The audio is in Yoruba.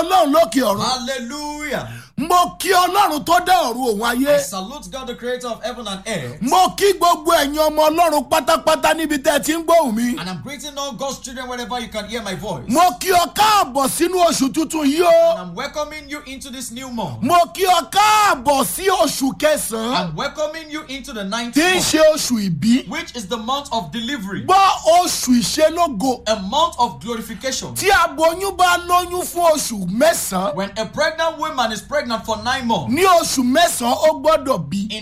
ọlọ́run lókè ọ̀run Hallelujah. mo kí ọlọ́run tó dá ọ̀run òun ayé I salute God, the creator of heaven and earth. mo kí gbogbo ẹ̀yin ọmọ ọlọ́run pátápátá níbi tẹ́ ẹ ti ń gbóhùn mi And I'm greeting all God's children wherever you can hear my voice. mo kí ọ káàbọ̀ sínú oṣù tuntun yìí o And I'm welcoming you into this new month. mo kí ọ káàbọ̀ sí oṣù kẹsàn-án I'm welcoming you into the ninth tí ń month, ṣe oṣù ìbí which is the month of delivery, gbọ́ oṣù ìṣelógo a month of glorification. tí aboyún bá lóyún fún oṣù mẹ́sàn-án When a pregnant woman is pregnant for nine months, ní oṣù mẹ́sàn-án ó gbọ́dọ̀ bí.